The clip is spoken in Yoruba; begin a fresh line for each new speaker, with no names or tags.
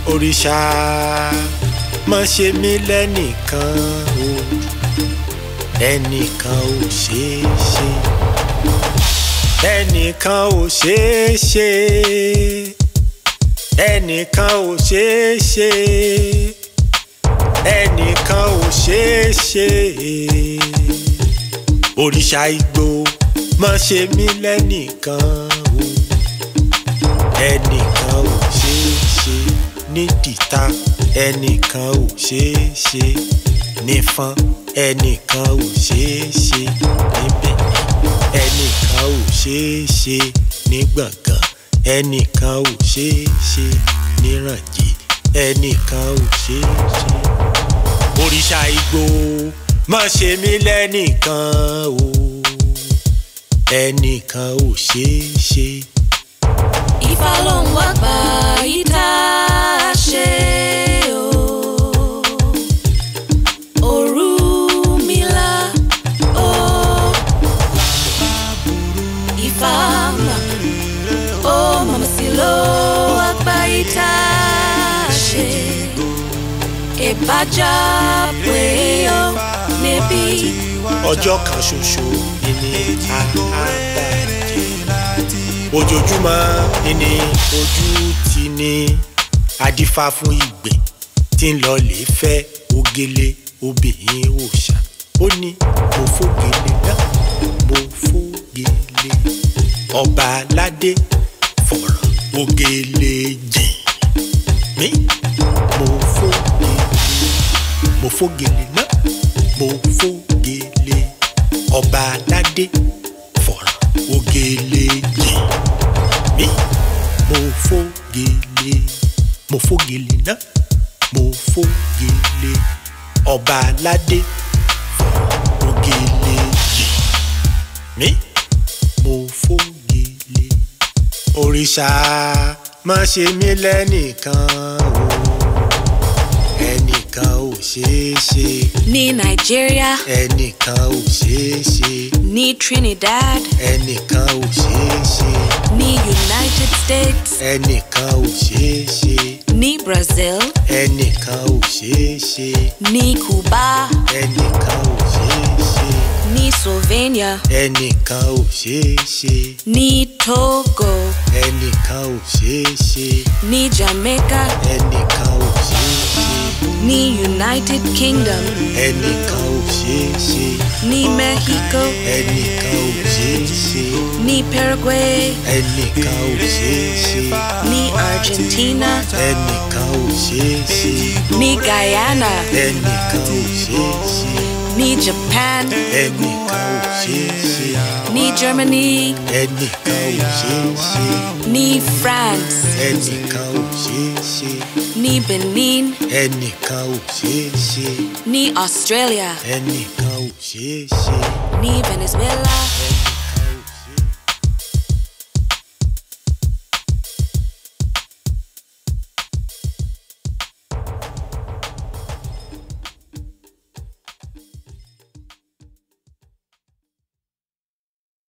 òrìṣà má ṣe mí lẹ́nìkan o ẹnìkan ò ṣeé ṣe ẹnìkan ò ṣeé ṣe ẹnìkan ò ṣeé ṣe ẹnìkan ò ṣeé ṣe òrìṣà igbó má ṣe mí lẹ́nìkan o ẹnìkan ò ṣeé ṣe ní dìtà ẹnìkan ò ṣeé ṣe nífọn ẹnìkan ò ṣeé ṣe níbẹ̀ ẹnìkan ò ṣeé ṣe ní gbọ̀ngàn ẹnìkan ò ṣeé ṣe nírànjì ẹnìkan ò ṣeé ṣe. òrìṣà igbó má ṣe mí lẹ́nìkan o ẹnìkan ò ṣeé ṣe.
Ifá ló ń wá gbà yí tá a ṣe o. Ọ̀rúnmìlà o. Ifá mà ó màmá sí ló wá gbà yí tá a ṣe. Ìbájá pé ó níbí.
ọjọ́ kan ṣoṣo ìní àbájẹ́ ojoojúmọ́ ìní ojú ti ní adífá fún ìgbẹ́ tí ń lọ lè fẹ́ ògèlè obìnrin òòṣà ó ní mo fògèlè náà mo fògèlè ọba aládé fọ̀rọ̀ ògèlè jìn mí mo fògèlè mo fògèlè náà mo fògèlè ọba aládé fọ̀rọ̀ ògèlè jìn mí mo fògèlè mo fògèlè náà mo fògèlè ọba aládé fọ̀rọ̀ ògèlè jìn mí mo fògèlè òrìṣà má ṣe mí lẹ́nìkan o ẹnìkan ò ṣeé ṣe
Ní Nàìjíríà,
ẹnìkan ò ṣeé ṣe
ní Trinidad,
ẹnìkan ò ṣeé ṣe
ní United States,
ẹnìkan ò ṣeé ṣe
ní Brazil,
ẹnìkan ò ṣeé ṣe
ní Cuba,
ẹnìkan ò ṣeé ṣe
ní Slovenia,
ẹnìkan ò ṣeé ṣe
ní Togo,
ẹnìkan ò ṣeé ṣe
ní Jamaica,
ẹnìkan ò ṣeé ṣe
ní United Kingdom,
ẹnìkan ò ṣeé ṣe
ní Mexico,
ẹnìkan ò ṣeé ṣe
ní Paraguay,
ẹnìkan ò ṣeé ṣe
ní Argentina,
ẹnìkan ò ṣeé ṣe
ní Guyana,
ẹnìkan ò ṣeé ṣe
ní Japan,
ẹnìkan ò ṣeé ṣe
ní Germany,
ẹnìkan ò ṣeé ṣe
ní France,
ẹnìkan ò ṣeé ṣe
ní Benin,
ẹnìkan ò ṣeé ṣe
ní Australia,
ẹnìkan ò ṣeé ṣe
ní Venezuela,